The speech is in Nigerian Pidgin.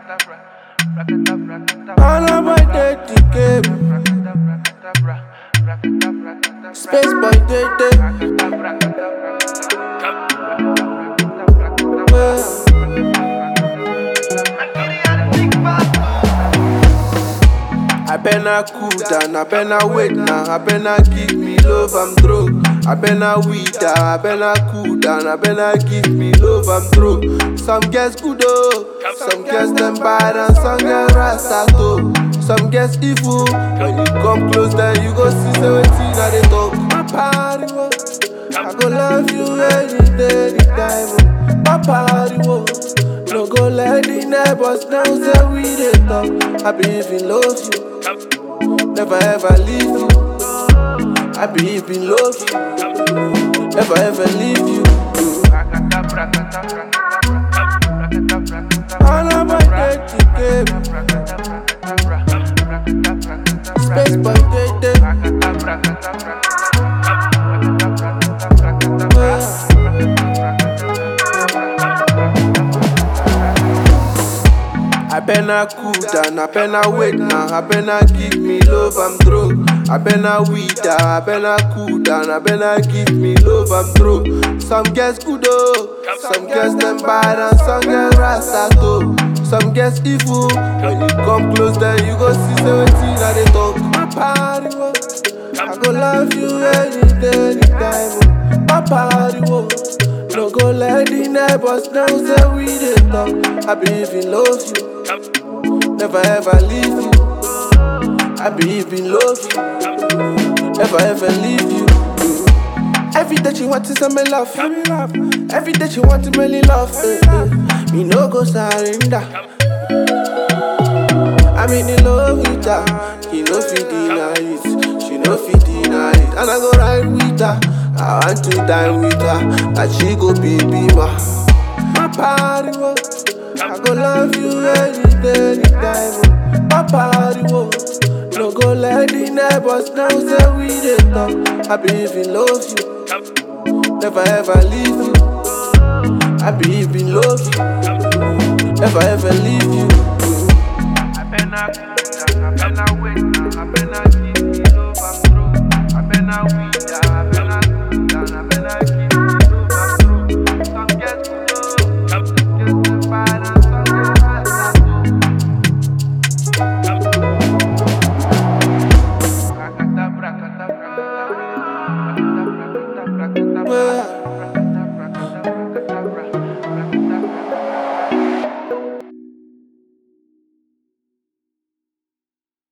All of my dirty game. Space boy, day, day. I better cool down, I better wait now, I better give me love, I'm through. I better weed down, I better cool down, I better give me love, I'm through. Some girls good oh, some girls them bad and some girls rasta too. Some girls evil, when you come close then you go see seventeen that they talk. My party wo, I go love you any day, anytime. oh. My party wo, no go let the neighbors know say we dey talk. I believe in love you, never ever leave you. I believe in love you, never ever leave you. All of my dirty game, space boy day day. I better cool down, I better wait now, I better give me love, I'm through. I better weed down, I better cool down, I better give me love, I'm through. Some girls good oh, some girls them bad and some girls rasta too. Some girls evil, when you come close then you go see seventeen that they talk. My party wo, I go love you any day, anytime. oh. My party wo, no go let the neighbors know say we dey talk. I believe in love you, never ever leave you. I believe in love you, never ever leave you. Every day she want to me love, every day she want to really love. eh, eh. Me no go surrender. I'm in love with her, he no fit deny it, she no fit deny it, and I go ride with her. I want to dine with her, and she go be be my my party wo. I go love you any day, anytime. oh. My party wo. No go let the neighbors know say we dey talk. I believe in love you, never ever leave you. I believe in love you, never ever leave you. I better cool down, I better wait now, I better give me love, I'm through. I better weed